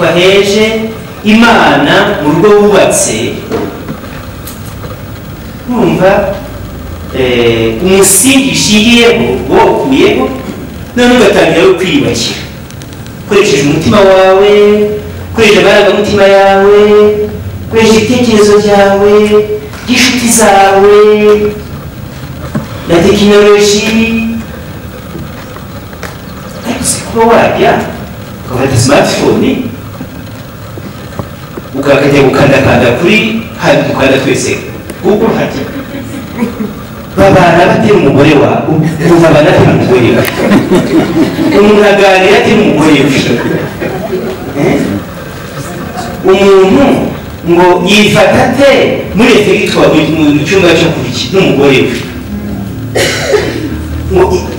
waheje imana mu rugo wubatse kumva umusingi ishiriyeho wokuyeho none ugatangira no kwiyubakira ukoresheje umutima wawe ukoresheje amarangamutima yawe ukoresheje ibitekerezo byawe by'inshuti zawe na tekinoloji ariko si kuba wajya ukafata smartphone ukajya gukandakanda kuri hano dukanda twese google hajya babana batera umugore wawe umuntu abana atera umugore we umuntu aganira atera umugore we umuntu ngo yifata ate muri efegitwa mu cyumba cyo kurya n'umugore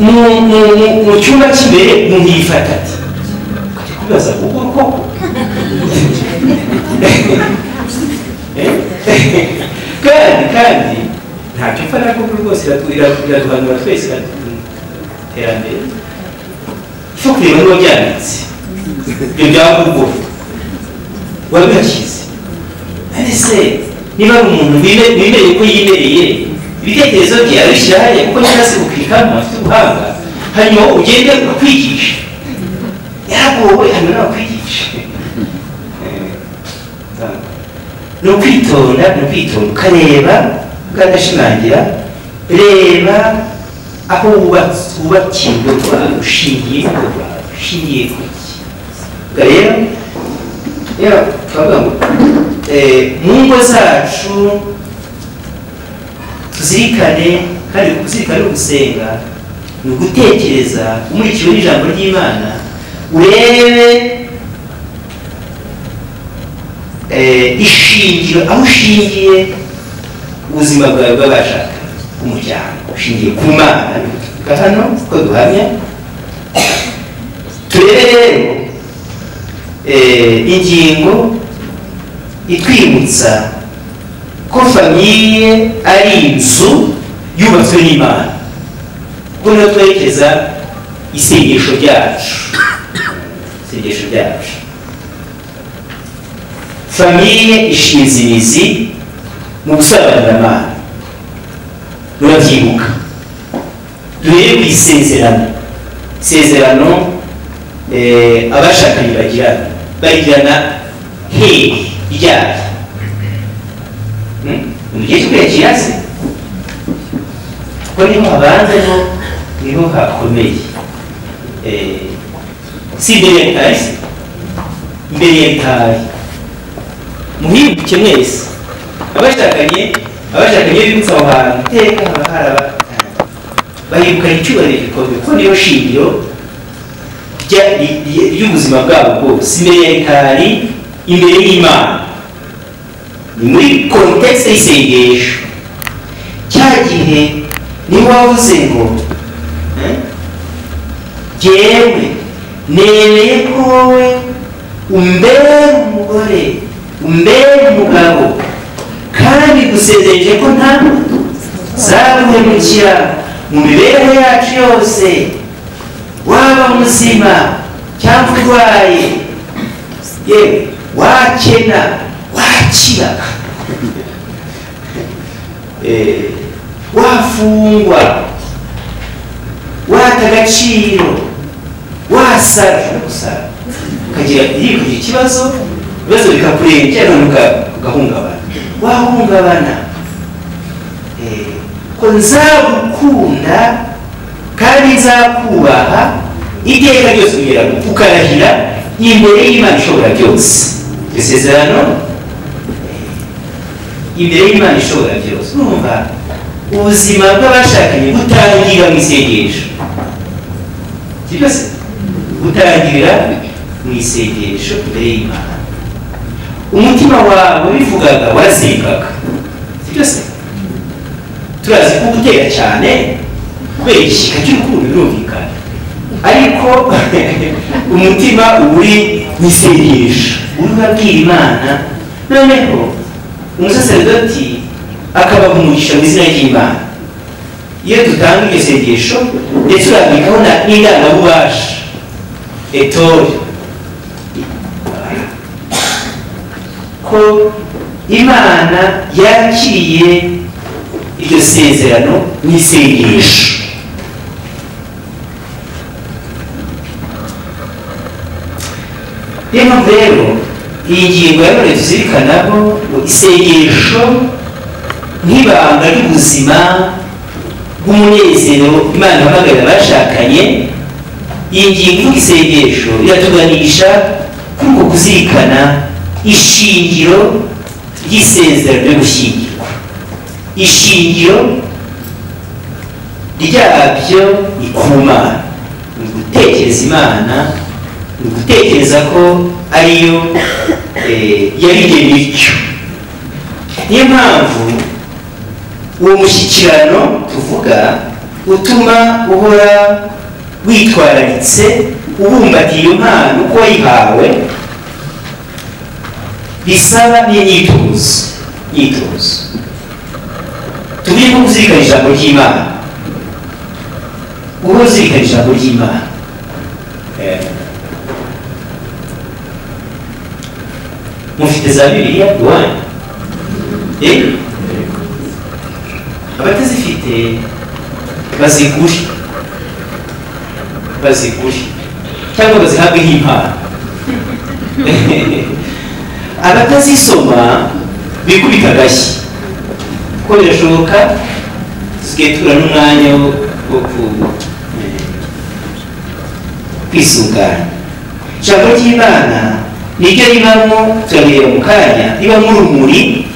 we mu cyumba cy'imbere umuntu yifata ati ukajya kubaza kuko koko kandi kandi ntacyo mfata kuko rwose iraduhanura twese iterambere cyo kureba niba byanditse ibyo byaba ubwo wabihashyize ese niba ari umuntu wimereye ko yimereye ibitekerezo bye abishyira hariya kuko niba se gukirikamo afite ubuhanga hanyuma ugende ukwigisha yaragowe hano nawe kwigisha ni ukwitonda ni ukwitonda ukareba ukadashimangira reba aho wubakiye urugo rwawe ushingiye ku rwawe ushingiye ku ki ukareba rero turavuga ngo mu ngo zacu tuzirikane kandi kuzirikana gusenga ni ugutekereza umurikiwe n'ijambo ry'imana urebe ishingiro aho ushingiye ubuzima bwawe bw'abashaka umuryango ushingiye ku mana reka hano uko duhamya turebe rero ingingo itwibutsa ko famiye ari inzu yubatswe n'imana ubwo niho twerekeza isengesho ryacu isengesho ryacu famiye ishinze imizi mu gusobanurira amana murabyibuka duhere ku isezerano isezerano abashakanye bagirana bagirana hehe ryari mugihe cyo kwiyakira se kuko niho habanza niho niho hakomeye si imbere ya etaje se imbere ya etaje muhibuke mwese abashakanye abashakanye bibutsa aho hantu iteka haba haraba bahibukana icyubahiro gikomeye kuko niyo shingiro ry'ubuzima bwabo bwose imbere ya ekari imbere y'imana ni muri kontekisi y'isengesho cya gihe niba wavuze ngo ngewe nemeye ko wowe umbere umugore umbere umugabo kandi dusezereje ko nta zaduhemukira mu mibereho yacu yose waba muzima cyangwa urwaye yewe wakena wakira wafungwa wata agaciro wasara usara ukagira yikugira ikibazo ibibazo bikakurengera ugahungabana wahungabana ko nzagukunda kandi nzakubaha iteka ryose kugira ngo ukarahira imbere y'imana ishobora byose isezerano imbere y'imana ishobora byose urumva ubuzima bw'abashakanye butangira mu isengesho butangirira mu isengesho imbere y'imana umutima wawe wivugaga warasengaga sibyo se turazi ko gutera cyane kubera igishyika cy'urukundo birumvikana ariko umutima uba uri mu isengesho uri urabwira imana noneho umusaseredoti akaba umugisha mu izina ry'imana iyo dutanga iryo sengesho ndetse urabikaho n'indangabubasha etori uko imana yakiriye iryo sezerano n'isengesho niyo mpamvu rero iyi ngingo yabaye tuzirikanaho ngo isengesho nk'ibanga ry'ubuzima bw'umunezero imana ihamagarira abashakanye iyi ngingo y'isengesho iratuganisha kuri uko kuzirikana ishingiro ry'isezerano ryo gushyingirwa ishingiro ryabyo ni ku mana ni ugutekereza imana ni ugutekereza ko ariyo eh, yarigene icyo niyo mpamvu uwo mushyikirano tuvuga utuma uhora witwararitse ubumbatiye iyo mpano uko wayihawe bisaba n'imyitozo imyitozo tuvuge nko kuzirikana ijambo ry'imana uhora uzirikana ijambo ry'imana Eh, mufite za bibiliya iwanyu eh abatazifite bazigure bazigure cyangwa bazihabwe nk'impano abatazisoma bikubita agashyi kuko birashoboka tusigaye tubura n'umwanya wo- wo ku- kwisuganya ijambo ry'imana niryo ribamo turabireba mu kanya ribamo urumuri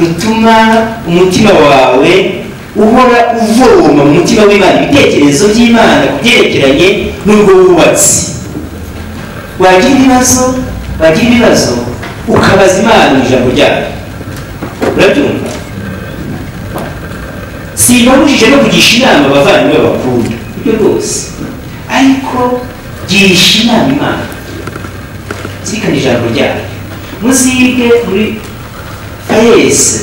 rutuma umutima wawe uhora uvoma mu mutima w'imana ibitekerezo by'imana ku byerekeranye n'urwo wubatse wagira ibibazo wagira ibibazo ukabaza imana mu ijambo ryayo urabyumva simbabujije no kugisha inama abavandimwe bakunda ibyo rwose ariko girisha inama imana zirikana ijambo ryayo muzige muri ayesi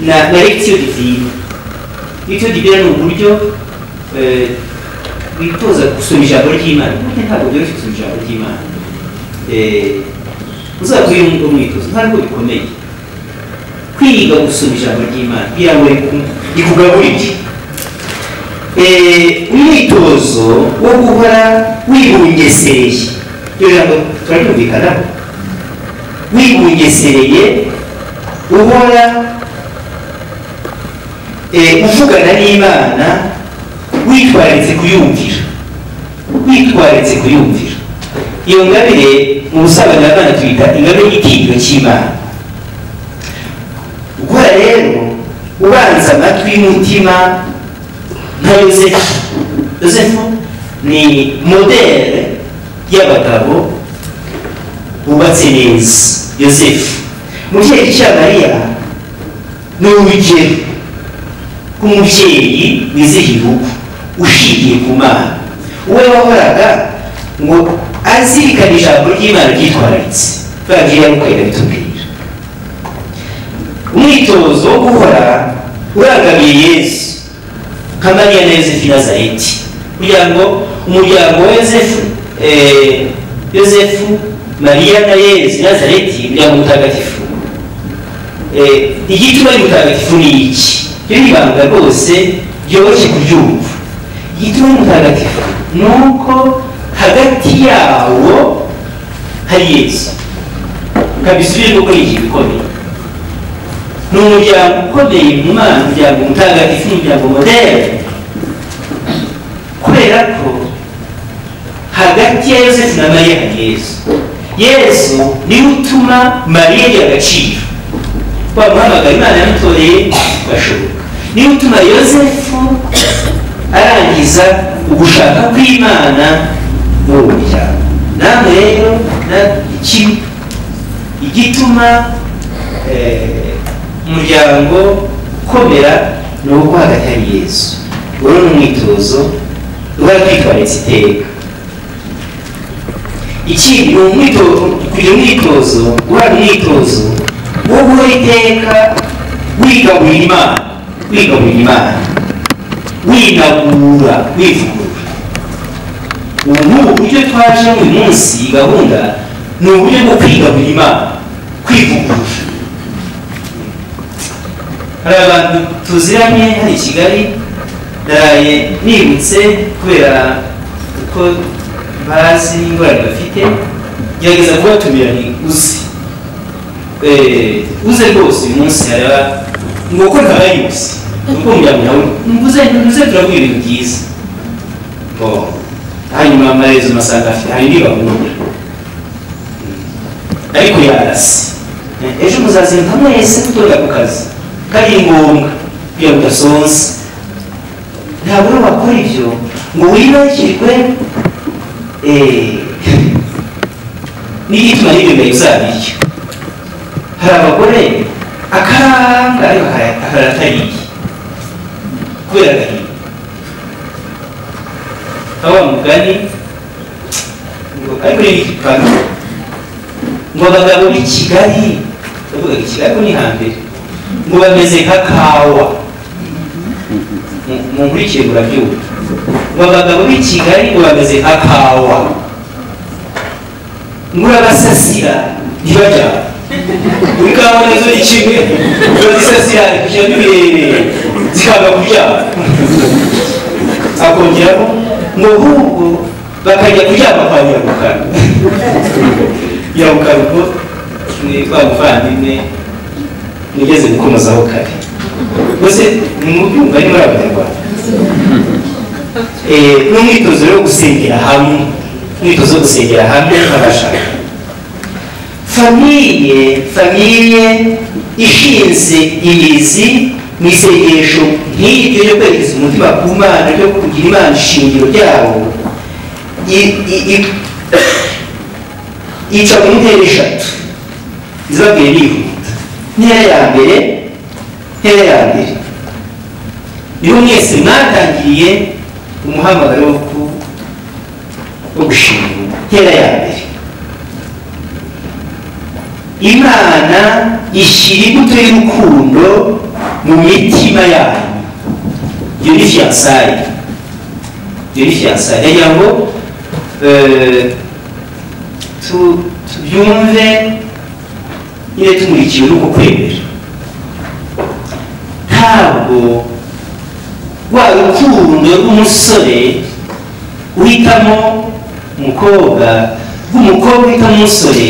na na lectio divine lectio divine ni uburyo eh, witoza gusoma ijambo ry'imana burya ntabwo byoroshye gusoma ijambo ry'imana Eh, uzabwire ngo mwitozo ntabwo bikomeye kwiga gusoma ijambo ry'imana kugira ngo riku- rikugaburire Eh, umwitozo wo guhora wibungesereye iryo jambo turaryumvikanaho wibungesereye uhora eh, uvugana n'imana witwaritse kuyumvira witwaritse kuyumvira iyo ngabire mu busambanyi abana tuyita ingabire y'igitinyiro cy'imana gukora rero ubanza amatwi y'umutima nka yosefu yosefu ni modere y'abagabo bubatse neza yosefu umubyeyi cya mariya ni urugero rw'umubyeyi wizihiye urugo ushingiye ku mana uwo wahoraga ngo azirikane ijambo ry'imana ryitwararitse babwira yuko irabitubwira umwitozo wo guhora urangamiye yesu nka mariya na yosefu nazareti kugira ngo umuryango wa yosefu eh, yosefu mariya na yesu nazareti umuryango mutagatifu Eh, igituma ari mutagatifu ni iki ryo ni ibanga rwose ryoroshye kuryumva igituma ari mutagatifu ni uko hagati yawo hari yesu kabisubire kuko ni ikintu gikomeye ni umuryango ukomeye mu mana umuryango mutagatifu umuryango modere kubera ko hagati ya yosefu na mariya hari yesu yesu niwe utuma mariya agira agaciro wa muhamagara imana yamutoreye gashoboka niwe utuma yosefu arangiza ugushaka kw'imana muri uwo muryango namwe rero na iki igituma eh, umuryango ukomera ni uko hagati hari yesu uru ni umwitozo uba kwitwaritse iteka ikindi ni umwitozo kugira umwitozo guhana umwitozo wo guhora iteka wigaburira imana wigaburira imana winagura wivugurura ubu ni uburyo twajemo uyu munsi iyi gahunda ni uburyo bwo kwigaburira imana kwivugurura hari abantu tuziranye hano i kigali naraye nibutse kubera uko bazi ingorane bafite gerageza kubatumira ni uzi Eh, uze rwose uyu munsi haraba ni uko ntabaye uzi ni uko umuryango nawe ntuze ntuze turavuga ibintu byiza ngo hanyuma amaherezo masanga afite hari nibabura ariko yarasi ejo muzazinduka mwese mutorera ku kazi kari ngombwa kugira ngo udasonza ntabwo rero wakora ibyo ngo wibagirwe eh, n'igituma n'ibimera uzabirya hari abagore akaranga ariko akaratariye kubera agahinda aho wa mugani ngo ariko ni igipano ngo abagabo b'i kigali ndavuga i kigali ko ni hambere ngo bameze nka kawa Mu- munkurikire murabyumva ngo abagabo b'i kigali ngo bameze nka kawa ngo urabasasira ntibajyana muri kawa nazo ni kimwe urazisasira kujya birebere zikanga kuryama akongeramo ngo ahubwo bakajya kuryama kwa nyirabukara yabuka rugo ni wa muvandimwe mugeze gukomozaho kare mbese nimubyumva ari muri abanyarwanda Eh, ni umwitozo rero wo gusengera hamwe umwitozo wo gusengera hamwe n'abashaka famiye famiye ishinze imizi mu isengesho nk'iryo ryo kwerekeza umutima ku mana ryo kugira imana ishingiro ryabo i- i- i- yica mu ntera eshatu izabwiye bihuta intera ya mbere intera ya mbere niho mwese mwatangiriye umuhamagaro wo ku- wo gushingura intera ya mbere imana ishyira imbuto y'urukundo mu mitima yanyu iyo ni fiyansaye iyo ni fiyansaye ndagira ngo eh, tu- tubyumve nyine tumurikiwe n'uko kwemera ntabwo rwa rukundo rw'umusore uhitamo umukobwa rw'umukobwa uhitamo umusore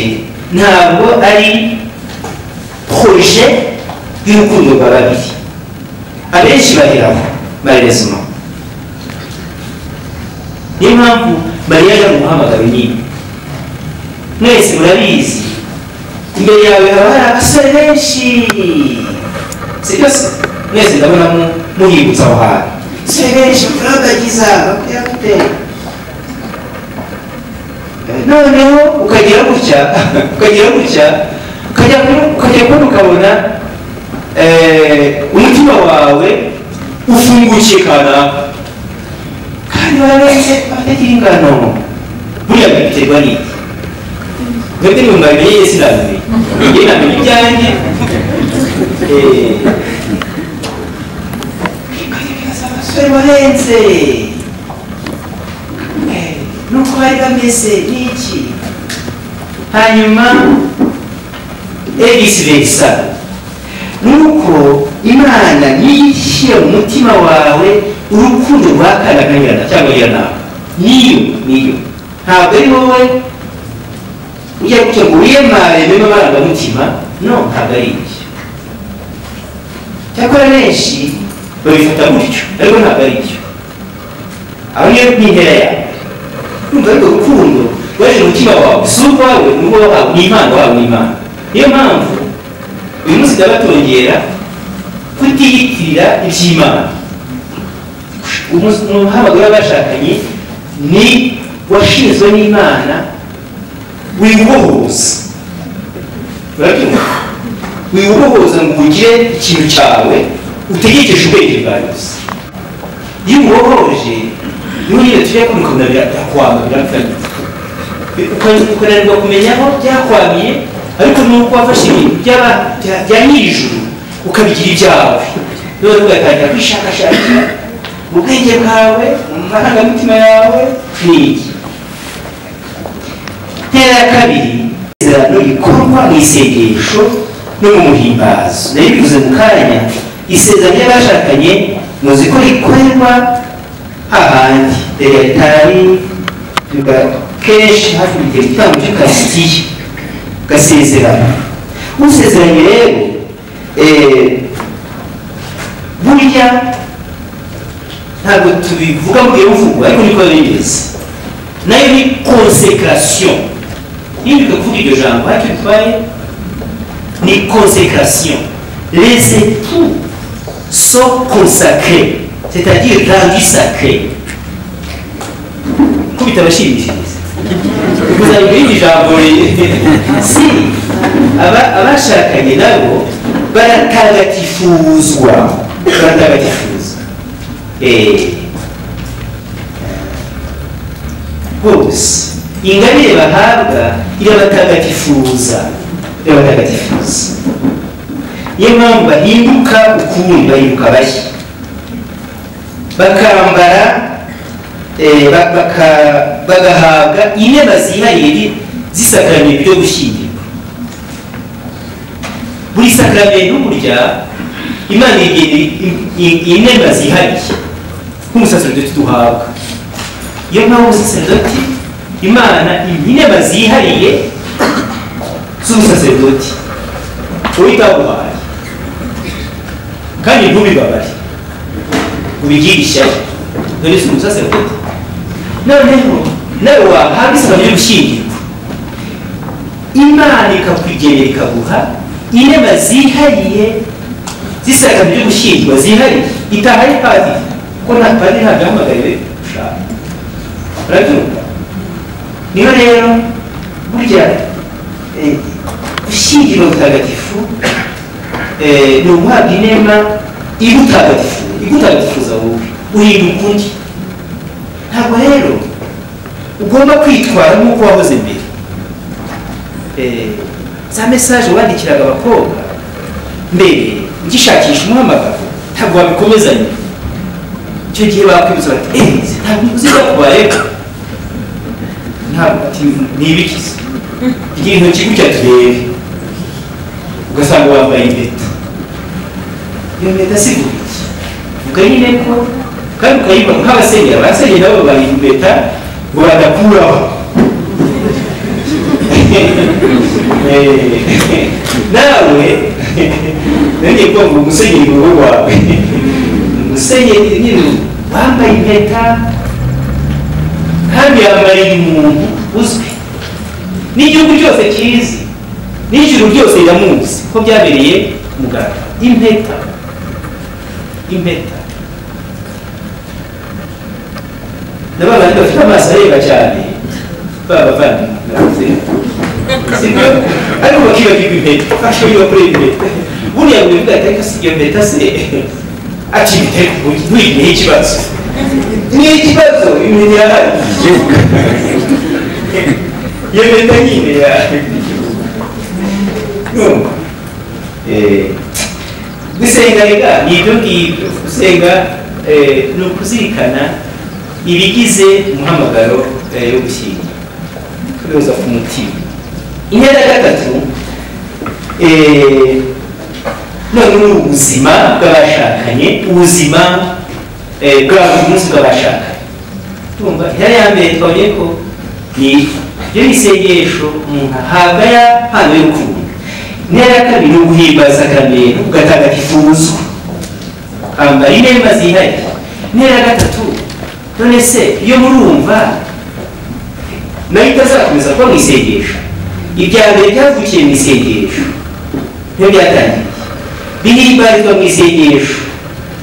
ntabwo ari proje y'urukundo rwa babiri abenshi baheraho barerezwa niyo mpamvu mariya ajya mu muhamagaro nyine mwese murabizi imbere yawe haba hari abasore benshi sibyo se mwese ndabona mu- muhibutsa aho hantu abasore benshi murabagiza bakwiye gute noneho ukagira gutya ukagira gutya ukajya kuri- ukajya kubona ukabona eh, umutima wawe ufungukiye kanaka kandi barabeze bafite ingano buriya biterwa n'iki mwebwe numva bimenye yesu ndabimenya njye namenye ibyanjye Eh, abasore barenze Eh, nuko bari bameze n'iki hanyuma egisi verisa nuko imana niyo ishyira mu mutima wawe urukundo rwakanakanyirana cyangwa yiranama niyo niyo ntabwo ari wowe ujya gutya ngo wiyamare mbemo amarangamutima no ntabwo ari ibyo cyakora benshi babifata gutyo ariko ntabwo ari ibyo aho niyo n'impera yawe urumva ariko urukundo rwaje mu mutima wawe si urwawe ni urwo wahawe ni impano wawe ni impano niyo mpamvu uyu munsi ndaba tongera kutiyitirira iby'imana Umu- umuhamagaro w'abashakanye ni washinzwe n'imana wibohoza urabyumva wibohoza ngo ugire ikintu cyawe utegekeje ubwenge bwawe gusa iyo ubohoje niho nyine tujya kumukomera byakwanga birakanya ukananirwa kumenya aho byakwamiye ariko nuko wafashe ibintu by'aba- bya- bya nyir'ijuru ukabigira ibyawe noneho ugatangira kwishakashakira mu bwenge bwawe mu marangamutima yawe ni iki ntera ya kabiri isezerano rikorwa mu isengesho no mu muhimbazo nabivuze mu kanya isezerano ry'abashakanye muzi ko rikorerwa ahandi deretari tuba kenshi hafi mu gihe igitambo cy'ukaristiya ugasezerana usezeranye rero eh, burya ntabwo tubivuga mu gihe buvugwa ariko niko bimeze nayo ni konsekarasiyo niba kuvuga iryo jambo ariko bitwaye ni consécration les époux sont consacrés c'est-à-dire rendus sacrés kubita abashimishiriza kuzabika irindi jambo ri- si aba- abashakanye nabo baratagatifuzwa baratagatifuzwa Eh, bose ingabire bahabwa irabatagatifuza irabatagatifuza niyo mpamvu bahinduka ukundi bahinduka bashya bakambara eh, ba- baka- bagahabwa intebe zihariye zisakaramentu byo gushyingirwa buri sakaramentu burya imana igenera intebe zihariye nk'umusaserdoti duhabwa iyo mpamvu saserdoti imana intebe zihariye z'ubusaserdoti uwitaguhaye kandi ntubibabare ubigire ishyari dore si umusaserdoti noneho nawe wahabwa isaba ryo gushyingirwa imana ikakwigenera ikaguha intebe zihariye zisaka ryo gushyingirwa zihariye itahari padiri kuko nta padiri ntabwo yahamagariwe gushaka urabyumva niyo rero burya eh, gushyingirwa mutagatifu eh, ni uguhabwa inema igutagatifu igutagatifuza wowe uhinduka undi ntabwo rero ugomba kwitwara nk'uko wahoze mbere Eh, za mesaje wandikiraga abakobwa mbere ugishakisha umuhamagaro ntabwo wabikomezanya icyo gihe bakwibutsa bati eee ntabwo uzi byakubayeho ntabwo ati ntibikize igira intoki gutya turebe ugasanga wambaye impeta iyo mpeta si gutya ukayine ko kandi ukayibona nk'abasenyera abasenyera nabo bambaye impeta ngo badakuraho Eh, nawe nongeye kuvuga ngo umusenyeri ni wowe wawe umusenyeri nyine wambaye impeta kandi yamariye umuntu uzwi n'igihugu cyose kizi n'ijuru ryose riramuzi ko byabereye muganga impeta impeta n'abana bafite amaso areba cyane baba bavandimwe navuze sibyo ariko bakibagirwa impeta bashoboye bakorera impeta buriya buri mbwa ariko si iyo mpeta se ati impeta ntuyigihe ikibazo ni ikibazo impeta irahari iyo mpeta nyine ya- Ndumva. Eh, gusenga rega ni ibyo ngibyo gusenga eh, ni ukuzirikana ibigize umuhamagaro eh, yo gushyingira kubihoza ku mutima intera ya gatatu eh, none ni ubuzima bw'abashakanye ubuzima eh, bwa buri munsi bw'abashakanye tumva intera ya mbere twabonye ko ni ibyo bisengesho umuntu ahabwa ya hano y'urukundo intera ya kabiri ni uguhimbaza akamero ugatagatifuzwa kwambara inema zihariye intera ya gatatu none se iyo murumva nayo itazakomeza kuba mu isengesho ibya mbere byavukiye mu isengesho niyo byatangiye bihimbarizwa mu isengesho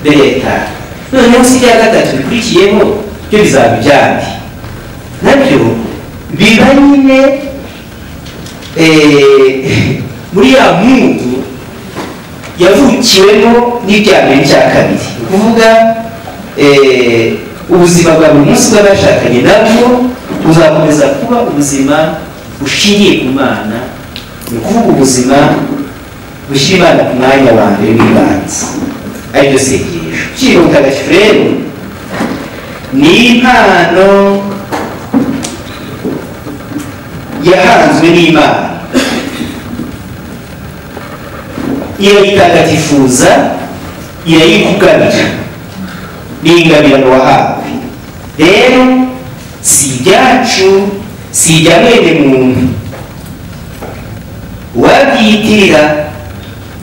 leta noneho si ibya gatatu bikurikiyeho byo bizaba ibyandi nabyo biba nyine eh, muri ya mundu yavukiwemo n'ibya mbere n'icya kabiri ni ukuvuga eh, ubuzima bwa buri munsi bw'abashakanye nabwo buzakomeza kuba ubuzima bushingiye ku mana ni ukuvuga ubuzima bushyira imana ku mwanya wa mbere w'ibanze aribyo sengesho ukiri mutagatifu rero ni impano yahanzwe n'imana irayitagatifuza irayikuganira n'ingabirano wahawe rero si ibyacu si ibya mwene muntu uwabyiyitirira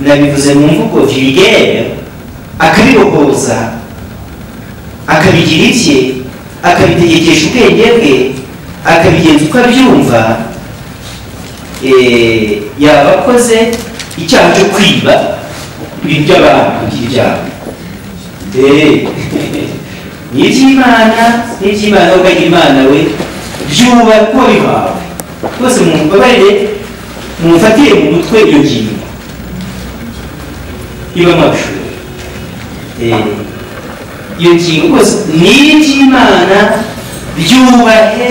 nabivuze mu mvugo virigere akabirohoza akabigira ibye akabitegekesha ubwenge bwe akabigenza uko abyumva eh, yaba akoze icyaha cyo kwiba ibintu by'abantu kugira ibyaha Eh, ni iby'imana ni iby'imana ukagira imana we byuba kuba bihawe rwose mumbabarire mumfatire mu mutwe iyo ngingo iba amashuri iyo ngingo rwose ni iby'imana byubahe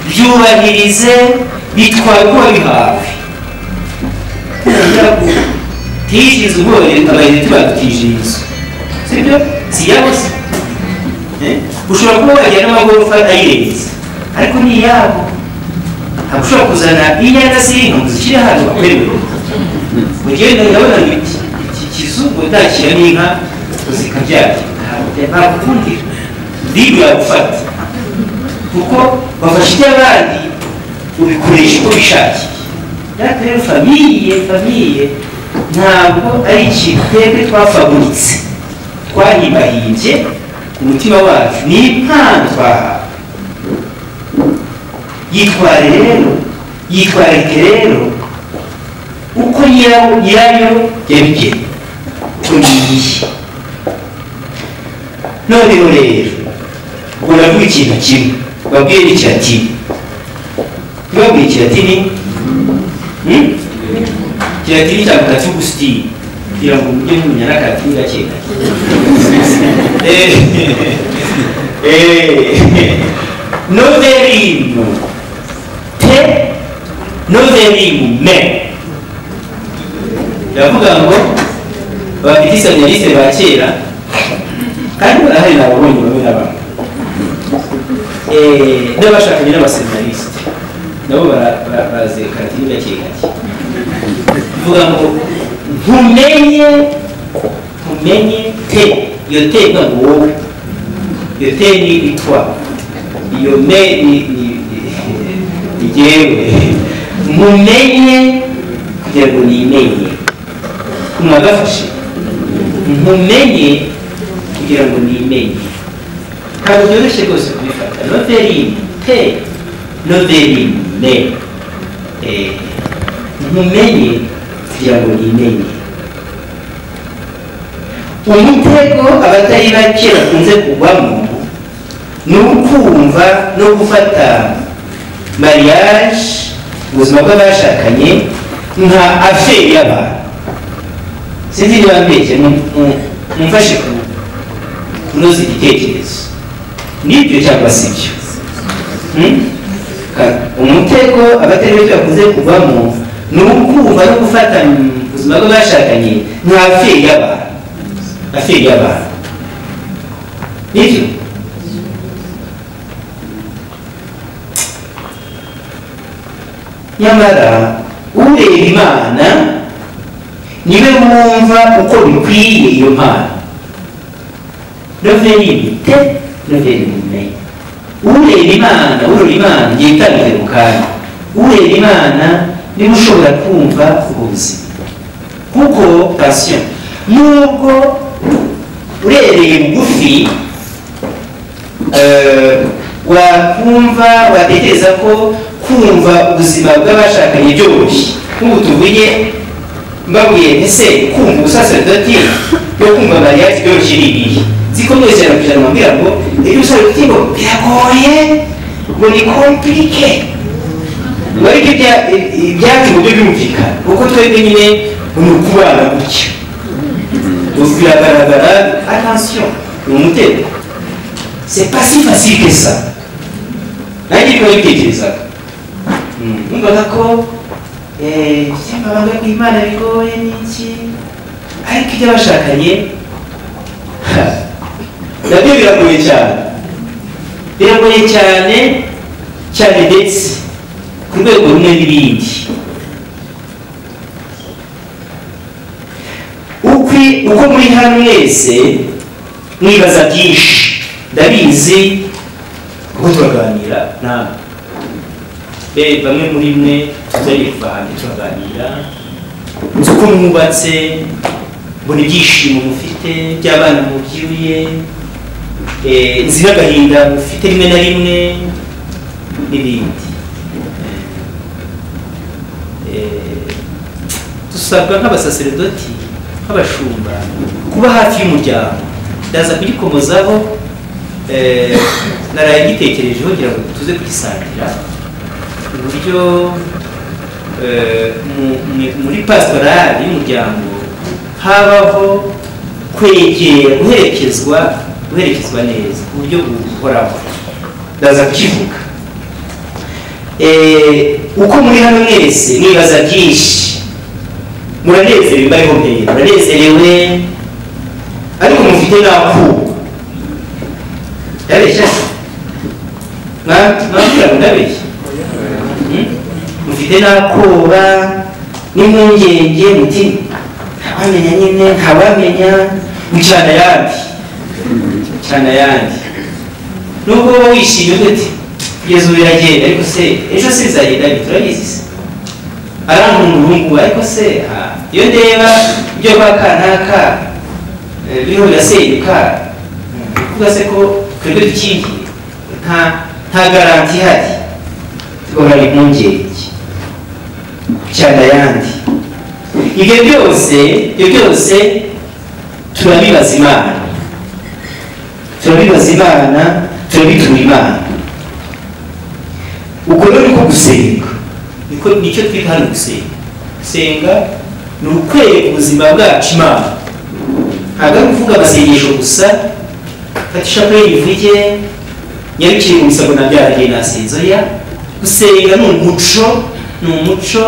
byubahirize bitwaye uko wabihawe tiyishyiriza ubwoba abayobozi tubatije inzu sibyo siyabo se Eh? ushobora kuba wajya n'amagorofa ayirenze ariko ni iyabo ntabwo ushobora kuzana inyanya z'inka ngo zishyire hano bakwemerere mu gihe ndabona ngo iki iki kizu utashyiramo inka ngo zikabyara ntabwo ukundira ribu yagufata kuko wafashe iby'abandi ubikoresha uko bishakiye reka rero famiye famiye ntabwo ari ikintu twebwe twafaguritse twahibahimbye ku mutima wacu ni impano twahawe yitware rero yitwarike rero uko nyirawo nyirayo yabigenye uko ngiye noneho rero ubwo navuga ikintu kimwe babwiye n'ikiratini ntibabwiye ikiratini Hmm? kiratini cya mutatu gusitini kugira ngo mujye mumenya n'akatini gake gake Eh, eh, novelimu te novelimu me biravuga ngo bafite isanyarise ba kera kandi barahari nababonye bamwe na bamwe Eh, n'abashakanye n'abaseminarisite nabo bara- bara- bazi karatini gake gake bivuga ngo ntumenye ntumenye te iyo te ntabwo wowe iyo te ni itwa iyo me ni ni- ni- ni jyewe ntumenye kugira ngo nimenye mwagafashe ntumenye kugira ngo nimenye ntabwo byoroshye rwose kubifata noveli te noveli me Eh, ntumenye kugira ngo nimenye umutego abatari bake bakunze kugwamo ni ukumva no gufata mariage ubuzima bw'abashakanye nka aferi y'abantu sinzi niba mbeshye mu- mu- mumfashe ku- kunoza igitekerezo nibyo cyangwa si byo Hmm? Ka- umutego abatari benshi bakunze kuvamo ni ukumva no gufata mu buzima bw'abashakanye nka aferi y'abantu aferi y'abantu nibyo nyamara ureba imana niwe wumva uko bikwiye iyo mpano noveri imite noveri imenye ureba imana ureba imana igihe itandukanye mu kanya ureba imana niba ushobora kumva ubwo buzima kuko pasiyo nubwo urebeye bugufi eh, wakumva watekereza ko kumva ubuzima bw'abashakanye byoroshye nk'ubu tuvuye mbabwiye ese kumva ubusaserdoti no kumva mariage byoroshye ni ibihe nzi ko mwese ijana ku ijana mwambwira ngo ibyo ubusaserdoti ngo biragoye ngo ni komplike ngo ariko ibya- i- ibyacu uburyo byumvikana kuko twebwe nyine ni ukubana gutya Ubu biragaragara attention ni umutego c'est pas si facile que ça nanjye niko nabitekerezaga Mm, numvaga ko eh, by'amabanga ku imana bigoye n'iki ariko ibyo abashakanye ha, nabyo biragoye cyane biragoye cyane cyane ndetse ku rwego rumwe n'ibindi uko muri hano mwese mwibaza byinshi ndabizi kuko turaganira namwe be bamwe muri mwe tuzariva hanze turaganira nzi uko mwubatse mbona ibyishimo mufite by'abana mubyiruye eh, nzi n'agahinda mufite rimwe na rimwe n'ibindi Eh, dusabwa nk'abasaseredoti nk'abashumba kuba hafi y'umuryango ndaza kugikomozaho eh, naraye ngitekerejeho kugira ngo tuze kugisangira uburyo eh, mu- mu- muri pastorali y'umuryango habaho kwegera guherekezwa guherekezwa neza ku buryo buhoraho ndaza kukivuga Eh, uko muri hano mwese mwibaza byinshi muranezerewe mbariho mbere muranezerewe ariko mufite n'ako ndabeshya Mwa- mwambwira ngo ndabeshya Hmm? mufite n'akoba n'impungenge muti ntabamenya nyine ntabamenya gucana ayandi gucana ayandi nubwo wowe wishimye gute kugeza ubu biragenda ariko se ejo se bizagenda bite turabizi se arankungurungu ariko se ah, iyo ndeba ibyo kwa kanaka eh, biriho birasenyuka ni ukuvuga se ko twebwe dukingiye nta nta garanti ihari tugahorana impungenge cyane ayandi ibyo byose ibyo byose turabibaza imana turabibaza imana turabitura imana uko rero niko gusenga niko nicyo twita hano gusenga gusenga ni ukwereka ubuzima bwacu imana ntabwo ari ukuvuga amasengesho gusa fata ishapure yivuge nyarukire mu bisago na byarangiye nasinze oya gusenga ni umuco ni umuco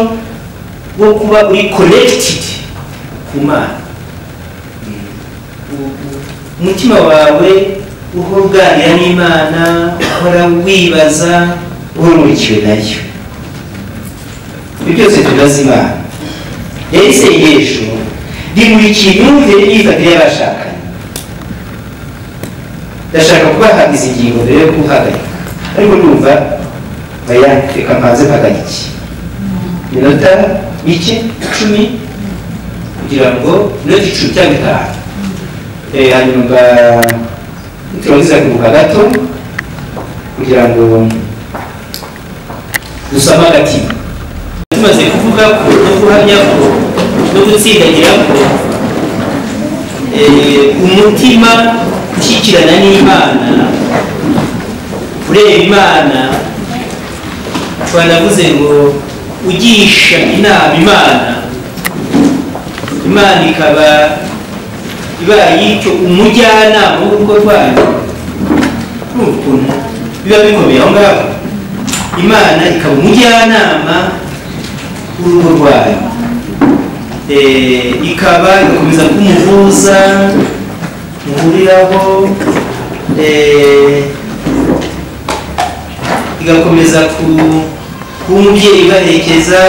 wo kuba uri connected ku mana umutima wawe uhora uganira n'imana uhora wibaza uhumurikiwe nayo ibyo byose tubibaza imana rero isengesho rimurikiye imyumvire n'imyifatire y'abashakanye ndashaka kubahabwa izi ngingo mbere yo guhagarika ariko ndumva bayandika mpanze mpagarike minota mike icumi kugira ngo minota icumi cyangwa itanu Eh, hanyuma turangiza kuruhuka gato kugira ngo dusame agati tumaze kuvuga ko no guhamya ko no gutsindagira ko eh, umutima ushyikirana n'imana ureba imana twanavuze ngo ugisha inama imana imana ikaba ibaye icyo umujyanama w'urugo rwanyu urumva ukuntu biba bikomeye aho ngaho imana ikaba umujyanama w'urugo rwanyu Eh, ikaba igakomeza kumuvuza muhuriraho eh, igakomeza ku- kuba umubyeyi ibaherekeza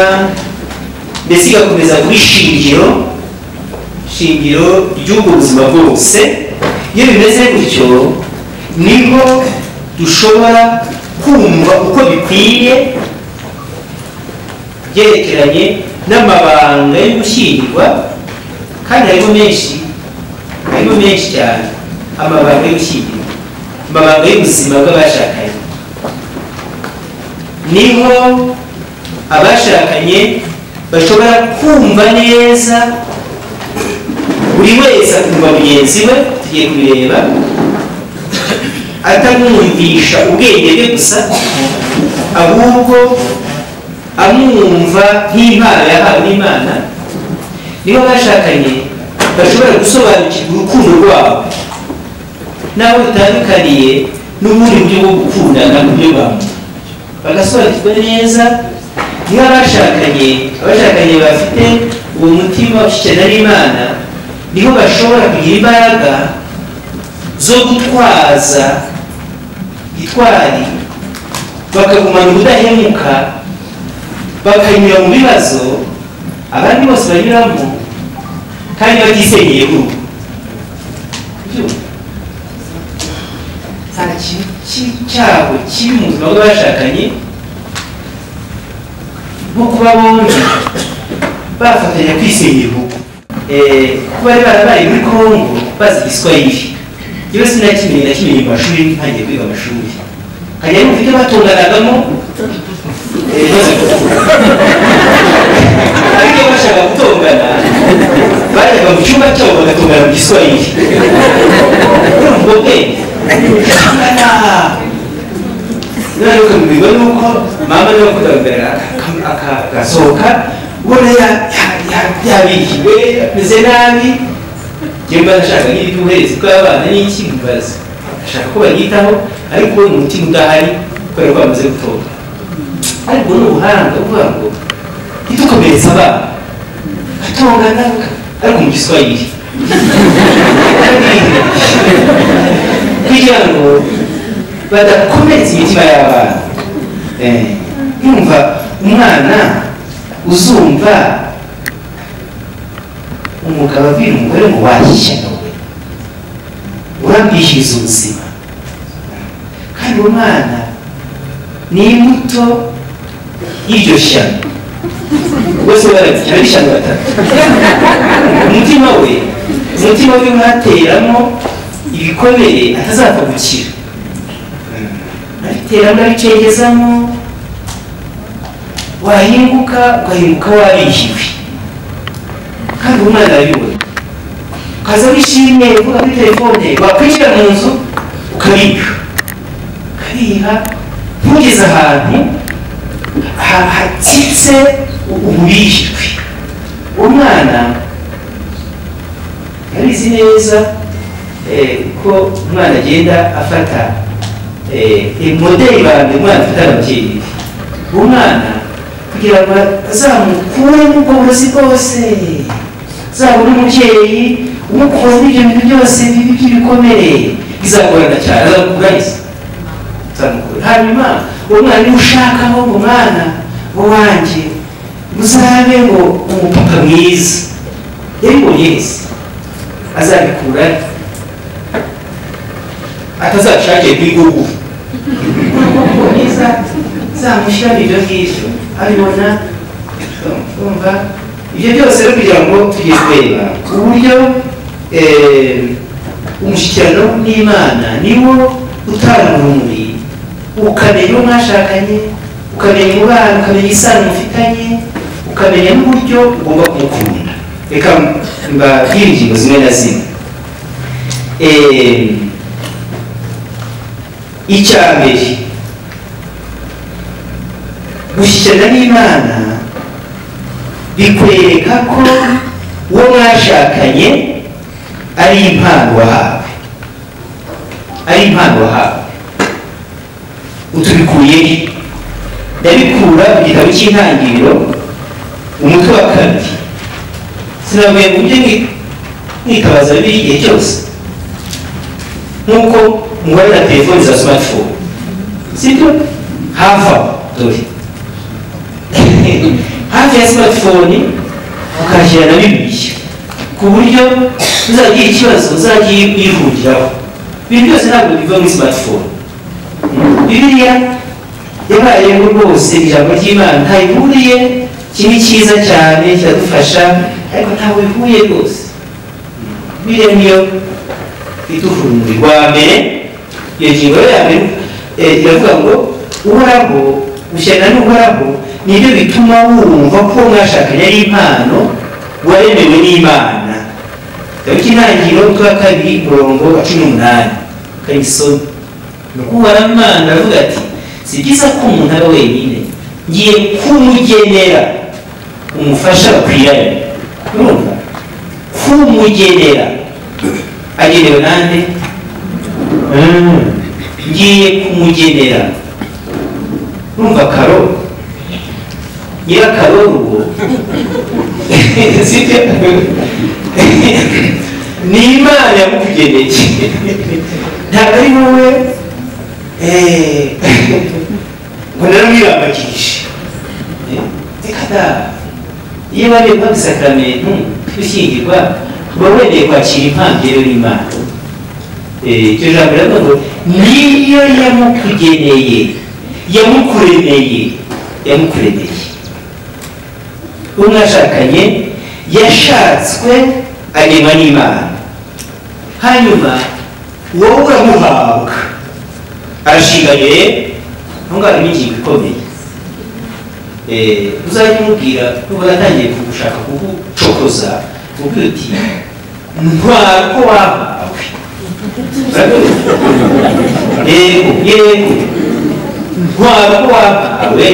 mbese igakomeza kuba ishingiro shingiro ry'ubwo buzima bwose iyo bimeze gutyo niho dushobora kumva uko bikwiye byerekeranye n'amabanga yo gushyingirwa kandi harimo menshi harimo menshi cyane amabanga yo gushyingirwa amabanga y'ubuzima bw'abashakanye niho abashakanye bashobora kumva neza buri wese akumva mugenzi we tugiye kubireba atamwumvisha ubwenge bwe gusa ahubwo amwumva nk'impano yahawe n'imana niba bashakanye bashobora gusobanukirwa urukundo rwabo n'aho bitandukaniye n'ubundi buryo bwo gukundana mu buryo bwa muntu bagasobanukirwa neza niba bashakanye abashakanye bafite uwo mutima ushyikirana n'imana niho bashobora kugira imbaraga zo gutwaza gitwari bakagumana ubudahemuka bakanyura mu bibazo abandi bose banyuramo kandi batisengeye urugo nta kintu cy'icyago kiri mu buzima bw'abashakanye nko kuba bombi bafatanya kwisengera urugo Eh, kuba bari barabaye muri kongo bazi igiswahili yewe sinakimenye nakimenye mu mashuri ntangiye kwiga amashuri kajya yumva icyo batunganagamo eh, ibibazo ariko iyo bashaka gutongana bajyaga mu cyumba cyabo bagatungana mu giswahili urumva ubwenge niba rero ukamubwirwa nuko mama niba akunda kugaragara agasohoka ubona ya- ya- ya- yabiriwe ameze nabi njyewe mba nashaka nk'iby'uburezi bw'abana n'iki mubaza ashaka ko bayitaho ariko we mu mutima udahari kubera ko bamaze gutora ariko ni ubuhanga kuvuga ngo ntitukomeretse abana atongana ariko mu giswahili kugira ngo badakomeretsa imitima y'abana Eh, yumva umwana uzumva umugabo abwira umugore ngo washya nawe urabwishyuza ubuzima kandi uwo mwana ni imbuto y'iryo shyano bose barabikira ari shyano batatu umutima we umutima we ntateramo ibikomere atazapfa gukira abiteramo abicengezamo wahinguka ugahinguka wabihiwe kandi umwana arabibona ukaza wishimye uvuga kuri telefone wakwinjira mu nzu ukariha ukariha ntugeze ahantu ha- hatsitse ububishwe umwana abizi neza eh, ko umwana agenda afata modeli bantu umwana afite ababyeyi umwana kugira ngo azamukure mu bworozi bwose azabone umubyeyi umukura n'ibyo bintu byose bibi by'ibikomere bizagorana cyane azamukurahiza azamukura hanyuma uwo mwana niba ushakaho ngo mwana wanjye muzabe ngo umupapa mwiza yabibonye yese azabikura atazashake bw'igugu niza zamushyira mu ibyo ngibyo abibona umva ibyo byose rero kugira ngo tujye kureba uburyo eh, umushyikirano n'imana niwo utanga urumuri ukamenya uwo mwashakanye ukamenya umubano ukamenya isano mufitanye ukamenya n'uburyo ugomba kumukunda reka mbabwire ingingo zimwe na zimwe Eh, icyambere gushyikirana n'imana bikwereka ko uwo mwashakanye ari impano wahawe ari impano wahawe utubikuye he ndabikura mu gitabo cy'intangiriro umutwe wa kabiri sinavuye mu buryo nki- nkitabaza bibiliya igihe cyose nk'uko mubare na telefoni za smartphone sibyo hafi aho dore hafi ya smartphone ukashyira na bibiliya ku buryo uzagira ikibazo uzagiye uyihungiraho ibintu byose ntabwo biva muri smartphone bibiliya yabayeho rwose ijambo ry'imana ntayihuriye kiba cyiza cyane kiradufasha ariko ntawe ihuye rwose bibiliya niyo iduhumbi rwa mbere iyo ngingo rero ya mbere eh, iravuga ngo uhoraho gushyana n'uhoraho nibyo bituma wumva ko uwo mwashakanye ari impano waremewe n'imana dawidi intangiriro umutwe wa kabiri umurongo wa cumi n'umunani kayisoni nukuhora imana aravuga ati si byiza ko umuntu aba wenyine ngiye kumugenera umufasha bakwiranye urumva kumugenera agenewe nande ngiye kumugenera numva karo nyirakaro rugo sibyo ni imana yamukugeneye ntabwo ari wowe eh, ngo naramwirambakishe reka da iyo bareba isakaramentu gushyingirwa uba wemeye kwakira impano rero y'imana Eh, iryo jambo riravuga ngo niyo yamukugeneye yamukuremeye yamukuremeye uwo mwashakanye yashatswe arema n'imana hanyuma wowe uramuhabwa arashinganiye aho ngaho harimo ingingo ikomeye Eh, uzajya umubwira nubwo yatangiye kugushaka kugucokoza ubwira uti ntwara ko wahawe yego yego ntwara uko wampawe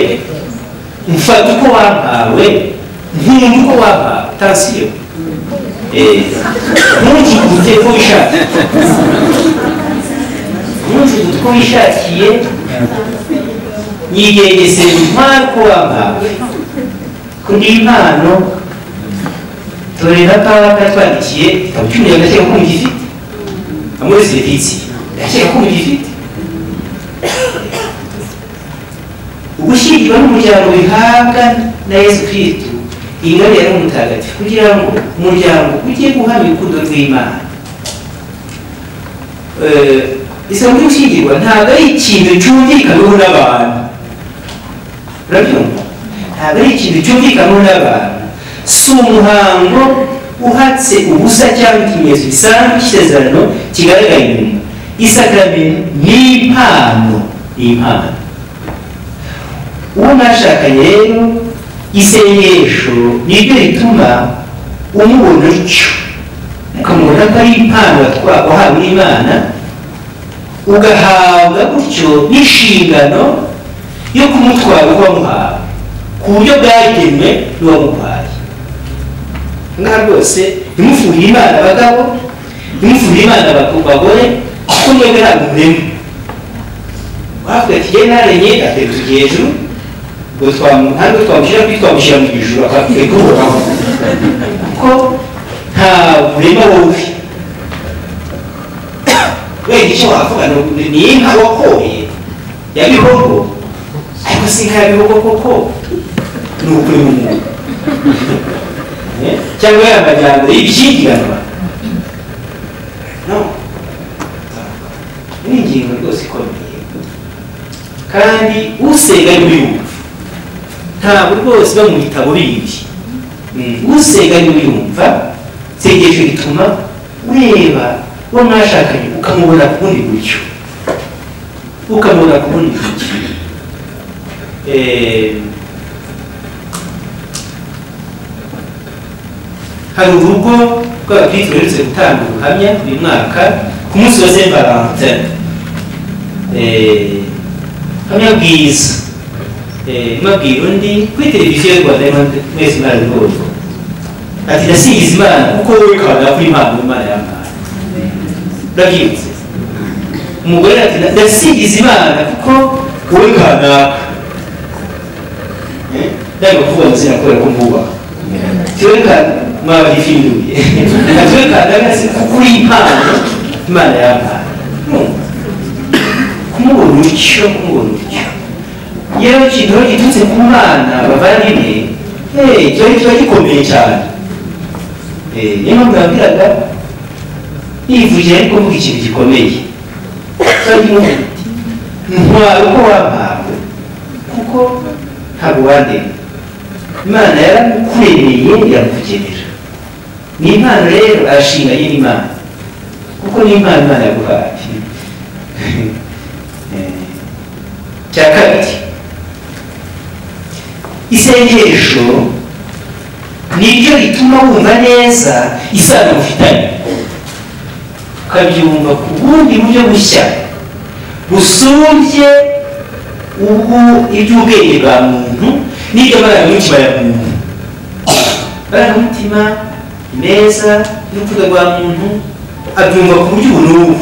mfata uko wampawe nkunda uko wampawe tansiyo ntujugunye ko wishakiye ntujugunye ko wishakiye yiyegeseye ntwara uko wampawe kuri iyi mpano torera pawa katwandikiye ikaba icyumye agakeka kumva ifite muri serivisi yakeka ko ugifite ugushyingirwa n'umuryango bihabwa na yesu kirisito ingabire yari umutagatifu kugira ngo umuryango ujye guhamya urukundo rw'imana Eh, isabune y'ushyingirwa ntabwo ari ikintu cyumvikanyweho n'abantu urabyumva ntabwo ari ikintu cyumvikanyweho n'abantu si umuhango uhatse ubusa cyangwa ikimenyetso gisanzwe cy'isezerano kigaragara inyuma isakaramentu ni impano ni impano uwo mwashakanye rero isengesho niryo rituma umubona utyo ukamubona ko ari impano watwa- wahawe n'imana ugahabwa gutyo n'inshingano yo kumutwara uwamuhawe ku buryo bwagenwe n'uwamuhaye ngaha rwose ntimufurire imana abagabo ntimufurire imana abagabo- abagore kuko mwebwe ntabwo murema uhavuga ati jyewe narenye ateretse ugiye hejuru ubwo twamu- ntabwo twamushyira kuri twamushyira mu ijuru akakwereka uhoraho kuko nta burema wowe wenda icyo wavuga ni- ni inka wakoye ya bihogo ariko si inka ya bihogo koko ni ukuri mu muntu cyangwa ya majyambere y'ibishyingiranwa no ni ingingo rwose ikomeye kandi usenga ni uyumva ntabwo rwose iba mu bitabo bindi Mm, usenga ni uyumva isengesho rituma ureba uwo mwashakanye ukamubona ku bundi buryo ukamubona ku bundi buryo Eh, hari urugo rw'abakristo ruherutse gutanga ubuhamya uyu mwaka ku munsi wa saint valentin Eh, ubuhamya bwiza Eh, mabwira undi kuri televiziyo y'u rwanda y'imana- mwese mwarabibonye ati ndasingiza imana kuko wowe kabagara kuri impano imana yampaye urabyibutse umugore ati "Nda- ndasingiza imana kuko wowe kanaka Eh, ndanga kuvuga amazina kubera ko mbubaha tuweka mara vifinduye natuweka adagasi kuri impano imana yampaye Numva. kumubona utyo kumubona utyo yewe ikintu giturutse ku mana bavandimwe hey, kiba kiba gikomeye cyane Eh, niyo mpamvu nabwiraga nivugira ariko mvuga ikintu gikomeye kiba kivuga kiti ntwara uko wampawe kuko ntabwo wandemye imana yaramukuremeye irakugenera ni impano rero arashinganye n'imana kuko ni impano imana yaguhaye Eh, cya kabiri isengesho niryo rituma wumva neza isano mufitanye ukabyumva ku bundi buryo bushya busumbye ubu iby'ubwenge bwa muntu n'ibyo amarangamutima ya muntu amarangamutima meza y'urukuta rwa muntu abyumva ku buryo ubu n'ubu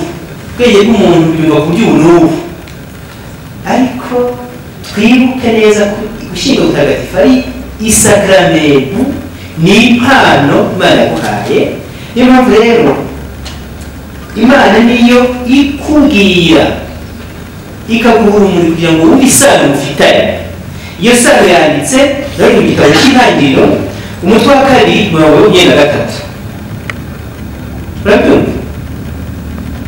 ubwenge bw'umuntu bubyumva ku buryo ubu n'ubu ariko twibuke neza ko gushyingo mutagatifu ari isakaramentu ni impano imana yaguhaye niyo mpamvu rero imana niyo ikubwira ikaguhura umuriro kugira ngo wumve isano mufitanye iyo sano yanditse rero mu gitabo cy'intangiriro umutwe wa kabiri mirongo ine na gatatu urabyumva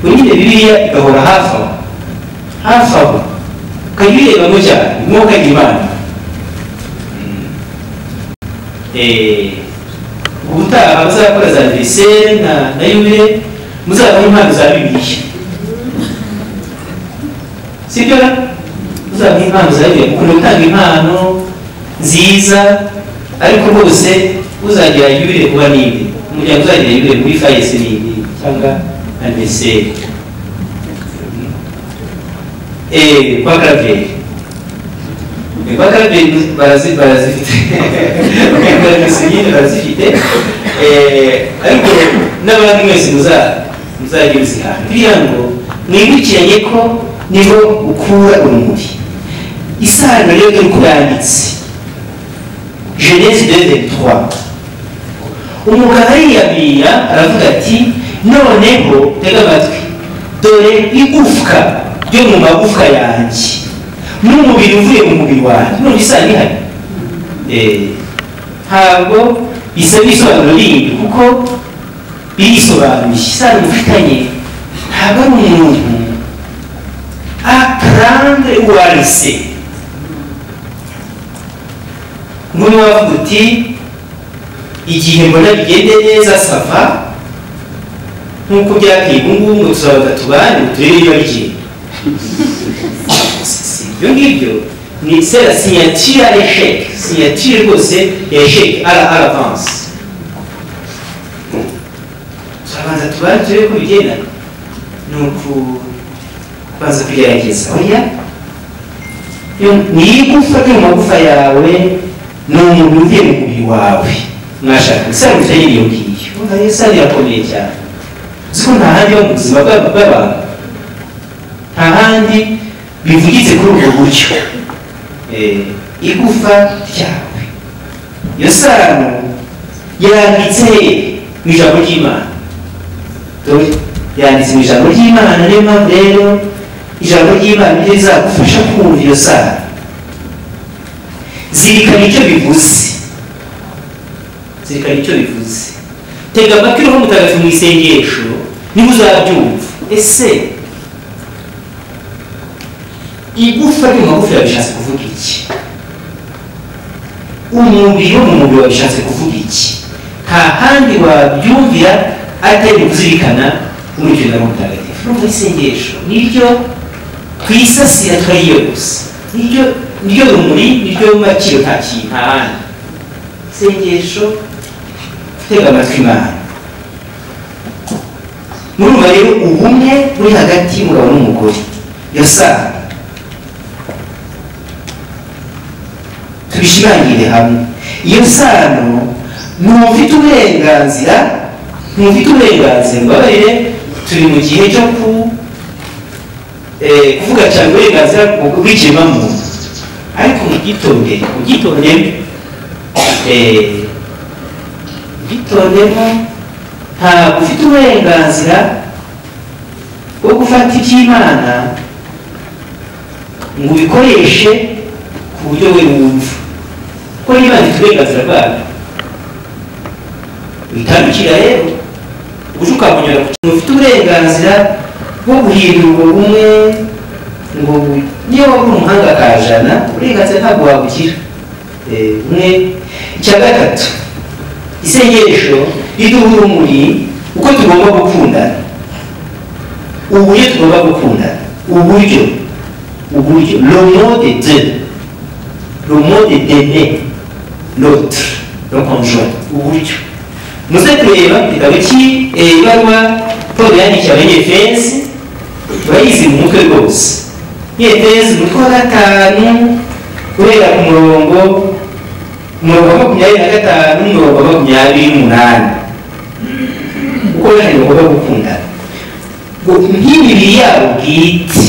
ubu nyine biriya igahora hafi aho hafi aho ukajya uyirebamo cyane umwuka imana ubutaha muzakora za veniseri na na yubire muzabona impano za bibiliya sibyo muzabona impano za bibiliya mukunda gutanga impano nziza ariko rwose uzagira yubire kuba nini umuryango uzagira yubire muri fayesi nini cyangwa aniseri eee kwa karaveri kwa karaveri barazi barazifite barazi nyine barazifite eee ariko n'abandi mwese muza muzajya muzihana kugira ngo mwibukiranye ko niho ukura urumuri isano rero dore uko yanditse genesi de ventura umugabo ariyamira aravuga ati noneho tega amatwi dore igufwa ryo mu magufwa yanjye n'umubiri uvuye mu mubiri wanjye none isano ihari Eh, ntabwo bisaba isobanuro rindi kuko birisobanuye isano mufitanye ntabwo ari umuntu aprendre uwarise nk'uyu wavuga uti igihe mbona bigende neza sava nk'uko byakwiye ubu ngubu ngo tuzabaga tubane turebe niba bigenda si ibyo ngibyo ni sera sinyatira esheke sinyatire rwose ya esheke ara aravanse turabanza tubane turebe ko bigenda ni ukubanza kugerageza oya Yo- ni igufwa ryo mu magufa yawe ni umuntu uvuye mu mubiri wawe mwashaka isano itari iyo ngiyo urabona iyo sano irakomeye cyane uzi ko nta handi ho mu buzima bw'aba- bw'abantu nta handi bivugitse kuri ubwo buryo Eh, igufa ryawe iyo sano yanditse he? mu ijambo ry'imana dore yanditse mu ijambo ry'imana niyo mpamvu rero ijambo ry'imana niryo rizagufasha kumva iyo sano zirikana icyo bivuze zirikana icyo bivuze tega amatwi roho mutagatifu mu isengesho niba uzabyumva ese igufwa ryo mu magufa bishatse kuvuga iki umubiri wo mu mubiri bishatse kuvuga iki nta handi wabyumvira atari kuzirikana urugendo rw'umutagatifu urumva isengesho niryo twisasira twariyo gusa niryo niryo rumuri niryo makiro nta kintu nta handi isengesho gutega amatwi imana murumva rero ubumwe buri hagati y'umugabo n'umugore iyo sano tubishimangire hamwe iyo sano ntufite uburenganzira ntufite uburenganzira mbabarire turi mu gihe cyo ku eh, kuvuga cyane uburenganzira bw- bw'ikiremwamuntu ariko mubyitondere mubyitondemo Eh, mubyitondemo ntabwo ufite uburenganzira bwo gufata iby'imana ngo ubikoreshe ku buryo we wumva ko niba afite uburenganzira bwabyo witandukira rero uje ukamunyura ku kintu ufite uburenganzira bwo guhindura ubwo bumwe ngo bu- niyo waba uri umuhanga kajana uburenganzira ntabwo wabugira Eh, umwe icya gatatu isengesho riduha urumuri uko tugomba gukundana uburyo tugomba gukundana uburyo uburyo le mode de le mode d'aimer l'autre le conjoint uburyo muze kureba igitabo cy'ibaruwa paul yandikiye abanyefezi bayizi mu mutwe rwose efezi umutwe wa gatanu guhera ku murongo umurongo wa makumyabiri na gatanu n'umurongo wa makumyabiri n'umunani uko bahari bagomba gukundana ngo nk'imibiri yabo bwite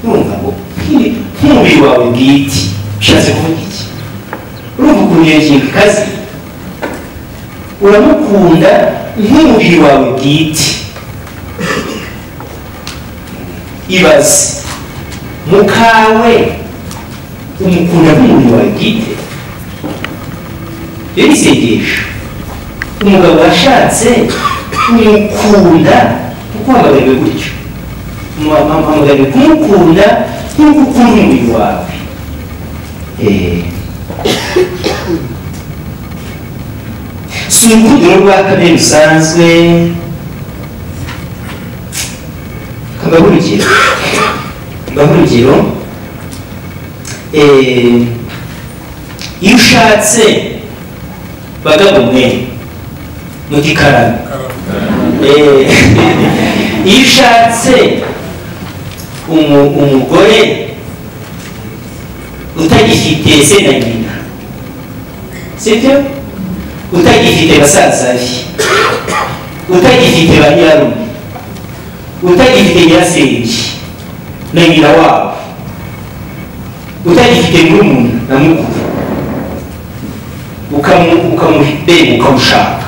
urumva ngo nk'imi- nk'umubiri wawe bwite bishatse kuvuga iki urumva ukuntu iyo ngingo ikaze uramukunda nk'umubiri wawe bwite ibaze mukawe umukunda nk'umubiri wawe bwite rero ni isengesho umugabo washatse kumukunda kuko wamagariwe gutyo wamagariwe kumukunda nk'uko ukunda umubiri wawe Eh. si urukundiro rwa kabiri rusanzwe mbaho urugero mbaho urugero Eh, iyo ushatse bagabo mwe mu gikarama Eh, iyo ushatse umu- umugore utagifite se na nyina sibyo utagifite basaza be utagifite ba nyirarume utagifite nyirasenge na nyina wabo utagifite murumuna na mukuru ukamu- ukamubenga ukamushaka